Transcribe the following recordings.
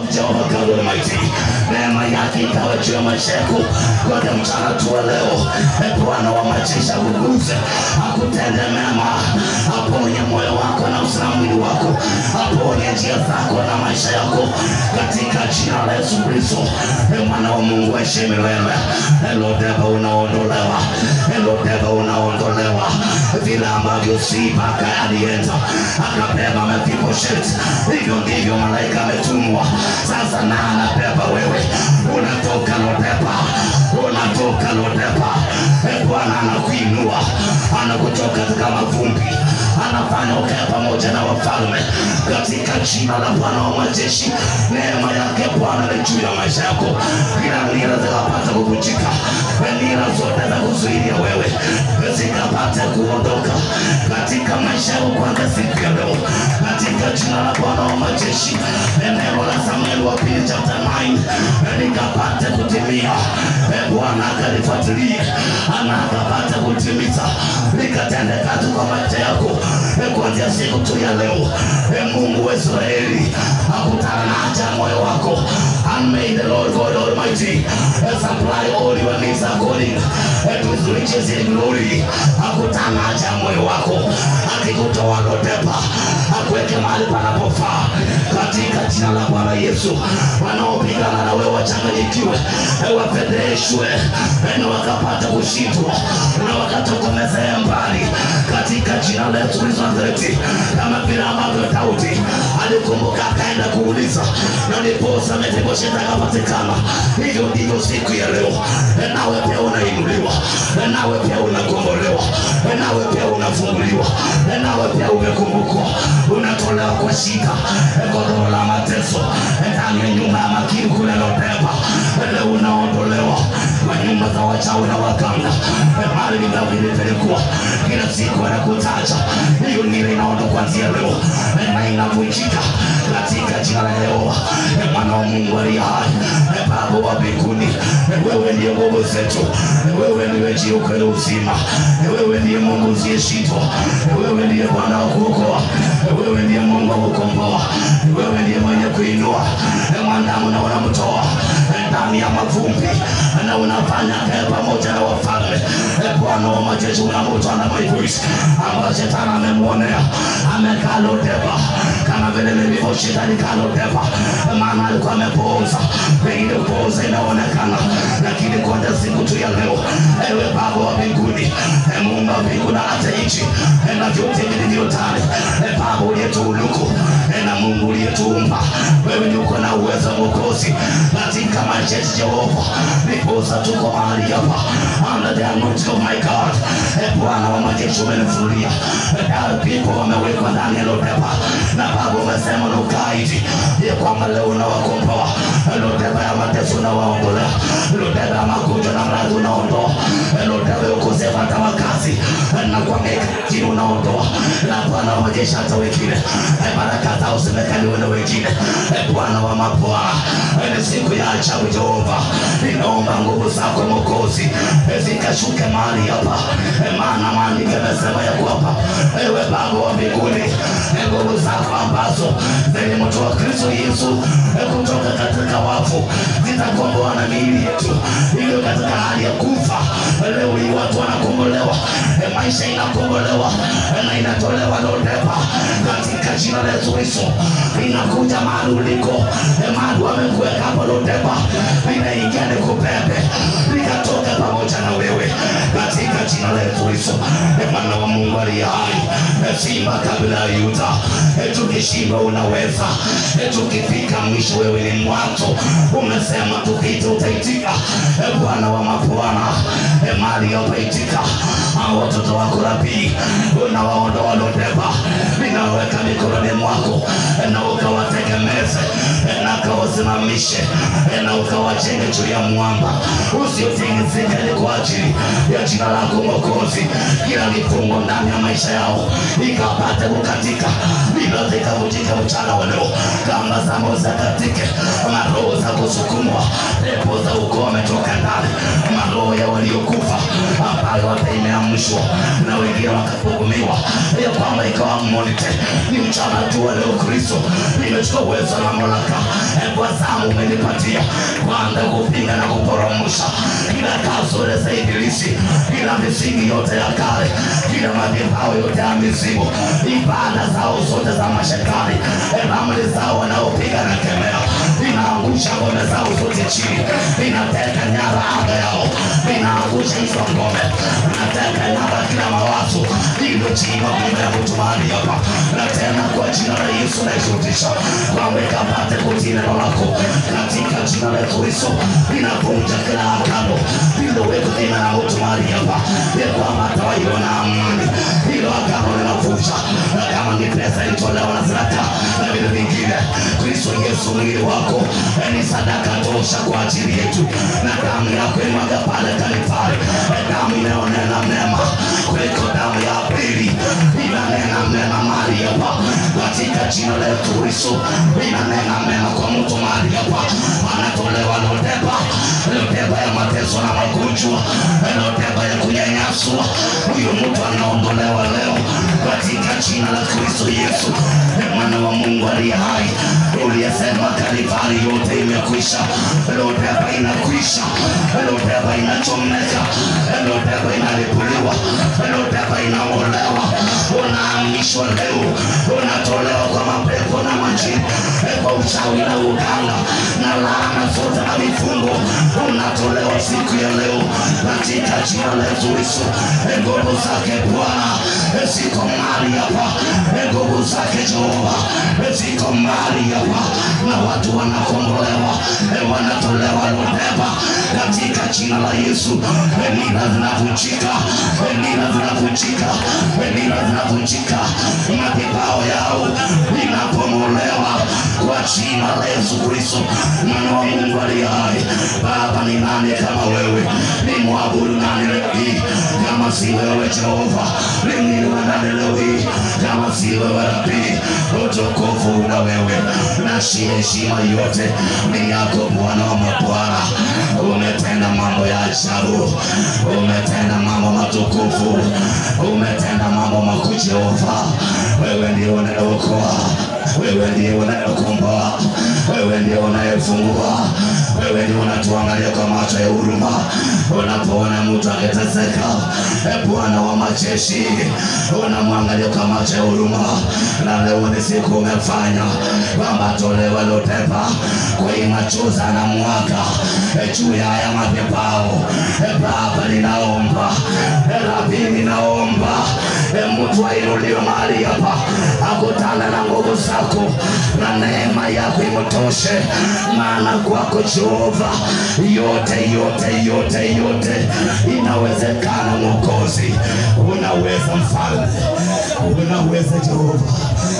Jehovah God Almighty. Neema yake ikawa juu ya maisha yako kote mchana tu wa leo. E Bwana wa majeshi akuguze, akutende mema, aponye moyo wako na usi na mwili wako, aponye njia zako na maisha yako katika jina la Yesu Kristo. E mwana wa Mungu heshimi wewe. Elo deva unaondolewa, elo deva unaondolewa, vile ambavyo Sibaka alienda akabeba Mephibosheth, hivyo ndivyo malaika ametumwa sasa, na anabeba wewe, unatoka Lodepa, unatoka Lodepa. E Bwana anakuinua, anakutoka katika mavumbi, anafanya ukae pamoja na wafalme katika jina la Bwana wa majeshi. Neema yake Bwana ni juu ya maisha yako, kila nira zikapata kuvunjika, nira zote za kuzuilia wewe zikapata kuondoka katika maisha yako kwanza siku ya leo, katika jina la Bwana wa majeshi. Neno la Samueli wa pili chapter 9 likapata kutimia, E Bwana akalifuatilia ana akapata kutimiza, likatenda kazi kwa maisha yako E, kuanzia siku tu ya leo. E Mungu wa Israeli akutana na haja ya moyo wako, and may the Lord God Almighty supply all your needs according to his riches in glory. Akutana na haja ya moyo wako, akikutoa Lodepa, akuweke mahali panapofaa katika jina la Bwana Yesu. Wanaopigana na wewe wachanganyikiwe, e, wafedheshwe, e, na wakapata kushindwa na wakatokomezea mbali katika jina la Yesu Kristo wa Nazareti, kama vile ambavyo Daudi alikumbuka akaenda kuuliza na ndiposa Mefiboshethi akapatikana. Hivyo ndivyo siku ya leo, e, nawe pia unainuliwa, e, nawe pia unakombolewa, e, nawe pia unafunguliwa, e, nawe pia umekumbukwa, unatolewa kwa shida, e, godoro la mateso e, ndani ya nyumba ya makini kule Lodepa, e, leo unaondolewa kwa nyumba za wachawi na waganga, e, mahali vingavi vilipelekwa kila siku anakutaja hiyo nira inaondoka kuanzia leo e, na inavunjika katika jina la Yehova e, mwana wa Mungu aliye hai e, Baba wa mbinguni e, wewe ndiye nguvu zetu e, wewe ndiwe njia, ukweli, uzima e, wewe ndiye Mungu usiyeshindwa e, wewe ndiye Bwana wa kuokoa e, wewe ndiye Mungu wa kukomboa e, wewe ndiye mwenye kuinua e, mwanadamu na unamtoa e, ndani ya mavumbi e, na unafanya kae pamoja na wafalme e, Bwana wa majeshi unamtoa na Mefiboshethi ambayo shetani amemwonea amekaa Lodepa kama vile Mefiboshethi alikaa Lodepa, maana alikuwa amepooza, pengine kupooza inaonekana, lakini kwanza siku tu ya leo, ewe Baba wa mbinguni, e Mungu wa mbingu na hata nchi e na vyote vilivyo ndani, e Baba uliyetuuluku e na Mungu uliyetuumba, wewe ndio uko na uwezo Mwokozi katika maisha yetu Jehova, ndiposa tuko mahali hapa under the anointing of my God. E Bwana wa majeshi umenifunulia Dar people wamewekwa ndani ya Lodepa, na Baba umesema nukaidi ya kwamba leo unawakomboa Lodepa ya mateso unawaondolea, Lodepa ya magonjwa na maradhi unaondoa, Lodepa ya ukosefu hata wakazi na kuangaika chini unaondoa, na Bwana wa majeshi hata wengine e baraka zao zimekaliwa na wengine e Bwana wa mabwana, ni siku ya ajabu Jehova, ninaomba nguvu zako Mwokozi e zikashuke mahali hapa e maana maandiko yamesema ya kwamba ewe Baba wa mbinguni, e nguvu zako ambazo zilimtoa Kristo Yesu e kutoka katika wafu zitakomboa na miili yetu iliyo katika hali ya kufa. Leo hii watu wanakombolewa, e maisha inakombolewa e na inatolewa Lodepa katika jina la Yesu Kristo. Inakuja mahali uliko, e mahali wamekuweka hapo Lodepa, linaingia nikubebe likatoka pamoja na wewe katika jina la Yesu Kristo. E mwana wa Mungu aliye hai, e simba kabla ya Yuda, e tukishinda unaweza, e tukifika mwisho wewe ni mwanzo. Umesema tukiita utaitika, e Bwana wa mabwana, e mali yapaitika. Hao watoto wako Rabii, unawaondoa Lodepa, ninaweka mikononi mwako, e na ukawategemeze, e na ukawasimamishe, e na ukawajenge juu ya mwamba usiotingizika, ni kwa ajili ya jina lako Mwokozi. Kila vifungo ndani ya maisha yao ikapate kukatika, bila zikavunjika mchana wa leo, kamba za moyo zakatike, maroho za kusukumwa, pepo za ukoo wametoka ndani, maroho ya waliokufa ambayo hata imeamshwa na wengine wakahukumiwa, ya kwamba ikawa mmonite ni mchana tu wa leo. Kristo nimechukua uwezo na mamlaka, e Bwana zamu umenipatia kwanza kupinga na kuporomosha kila kasoro za ibilisi, kila misingi yote ya kale, kila madhabahu yote ya mizimu, ibada zao zote za mashetani, ramli zao wanaopiga na kemea, inaangusha ngome zao zote chini, inateka nyara anga yao, inaangusha hizo ngome, inateka nyara kila mawazo iliyochimba ngome ya mtu mahali hapa, na tena kwa jina la Yesu naishurutisha kwamba ikapate kutii neno lako katika jina la Yesu Kristo, inavunja kila agano lililowekwa jina la mtu mahali hapa, ya kwamba atawaiona amani. Hilo agano linavunja, na kama ni pesa ilitolewa na sadaka na vitu vingine, Kristo Yesu mwili wako ni sadaka tosha kwa ajili yetu, na damu yako imwaga pale Kalvari, damu inayonena mema kuliko damu ya Abeli, inanena mema mahali hapa katika jina la Yesu Kristo, inanena mema kwa mtu mahali hapa, anatolewa lodeba, lodeba ya mateso na magonjwa, lodeba ya kunyanyaswa, huyo mtu anaondolewa leo katika jina la Kristo Yesu, mwana wa Mungu aliye hai, uliyesema Kalvari yote imekwisha, lodeba inakwisha, lodeba inachomeka, lodeba inalipuliwa, lodeba inaolewa, unahamishwa leo, unatolewa kwa mapepo na majini, kwa uchawi na uganga na laana zote na vifungo, unatolewa siku ya leo katika jina la Yesu Kristo. Nguvu zake Bwana ziko mahali hapa, nguvu zake Jehova ziko mahali hapa, na watu wanakombolewa, wanatolewa lodeba katika jina la Yesu. Nira zinavunjika, nira zinavunjika, nira zinavunjika, madhabahu yao inapomolewa kwa jina la Yesu Kristo, mwana wa Mungu aliye hai. Baba, ni nani kama wewe? Ni mwabudu nani leo hii kama si wewe Jehova? Ni nini nani leo hii kama si wewe Rabii? Utukufu na wewe na shi heshima yote ni yako Bwana wa mabwana. Umetenda mambo ya ajabu, umetenda mambo matukufu, umetenda mambo makuu Jehova. Wewe ndiye unayeokoa, wewe ndiye unayekomboa, wewe ndiye unayefungua, wewe ndiye unatuangalia kwa macho ya huruma unapoona mtu akiteseka. E Bwana wa majeshi, unamwangalia kwa macho ya huruma, na leo ni siku umefanya kwamba tolewe lodeba kwa hii machozi na mwaka e juu ya haya madhabahu. E Baba, ninaomba e Rabi, ninaomba e mtu ainuliwe mahali hapa, akutane na nguvu zako na neema yako imtoshe, maana kwako Jehova yote yote yote yote inawezekana. Mwokozi, unaweza mfalme, unaweza Jehova,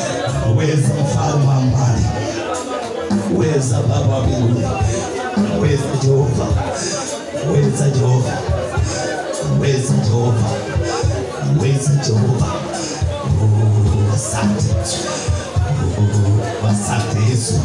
weza mfalme wa amani, weza Baba wa mbinguni, weza Jehova, weza Jehova, weza Jehova, weza Jehova. Oh, Asante, Oh, asante Yesu.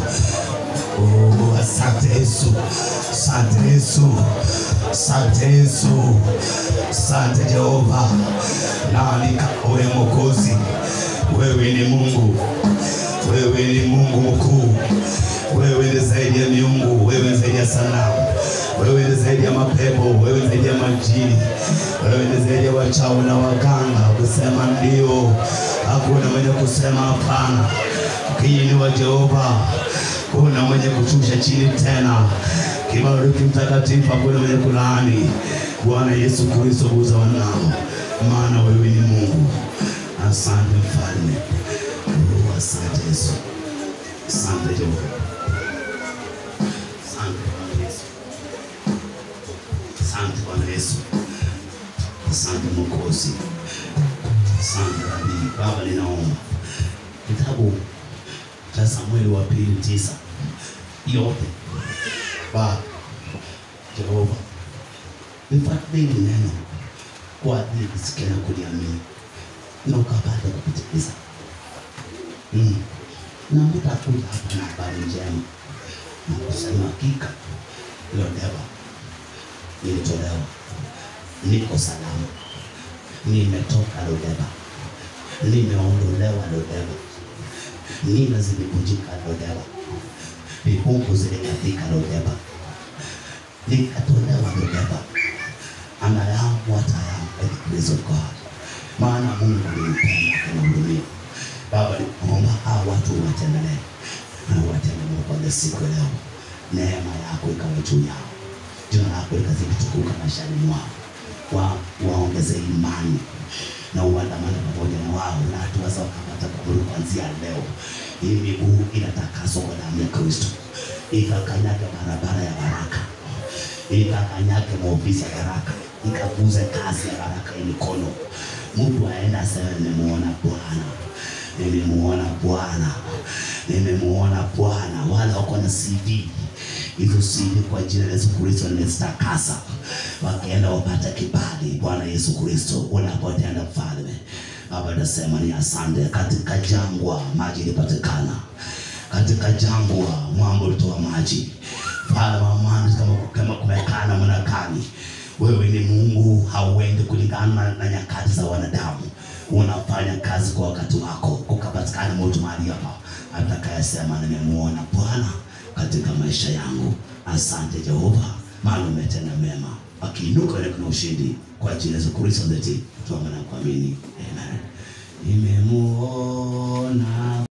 Oh, asante Yesu, asante Yesu, asante Yesu, asante Jehova. Nani kama wewe Mwokozi? Wewe ni Mungu, wewe ni Mungu mkuu, wewe ni zaidi ya miungu, wewe ni zaidi ya sanamu, wewe ni zaidi ya mapepo, wewe ni zaidi ya majini, wewe ni zaidi ya wachawi na waganga. Kusema ndio, hakuna mwenye kusema hapana. Kiini wa Jehova kuna mwenye kushusha chini tena. Kibariki mtakatifu, hakuna mwenye kulaani. Bwana Yesu Kristo, guza wanao, maana wewe ni Mungu. Asante mfalme. Oh, asante Yesu, asante Jehova, asante Bwana Yesu, asante Bwana Yesu, asante Mwokozi, asante Rabii. Baba, ninaomba kitabu cha Samueli wa pili tisa yote Baba Jehova, nifadhili neno kwa ajili kusikia na kuliamini na ukapata kupitiliza mm. na mtakuja hapa na habari njema na kusema hakika leo deba nilitolewa, niko salama, nimetoka Lodeba, nimeondolewa Lodeba, nina zimevunjika Lodeba, vifungu zilikatika Lodeba, likatolewa Lodeba. And I am what I am by the grace of God. Maana Mungu alinipenda akanihurumia. Baba, ninaomba hawa watu watembelee na watembelee kwa siku ya leo, neema yako ikawe juu yao, jina lako likazidi tukuka maishani mwao, wa waongeze imani na uandamane pamoja na wao na hatua zao kapata kaburi kuanzia leo. Hii miguu inatakaswa kwa damu ya Kristo, ikakanyage barabara ya baraka, ikakanyage maofisi ya baraka, ikaguze kazi ya baraka ya mikono. Mtu aenda aseme nimemuona Bwana, nimemuona Bwana, nimemuona Bwana. Wale wako na CD hizo CD kwa jina la Yesu Kristo nimezitakasa, wakaenda wapate kibali. Bwana Yesu Kristo, unapotenda mfalme Baba, nasema ni asante. Katika jangwa maji ilipatikana, katika jangwa mwamba ulitoa maji. Mfalme wa amani, kama kama kumekaa namna gani, wewe ni Mungu, hauendi kulingana na nyakati za wanadamu. Unafanya kazi kwa wakati wako, kukapatikana mtu mahali hapa atakayesema nimemuona Bwana katika maisha yangu. Asante Jehova, maana umetenda mema. Akiinuka ile kuna ushindi kwa jina la Yesu Kristo ndeti tuamana kuamini. Amen. Nimemuona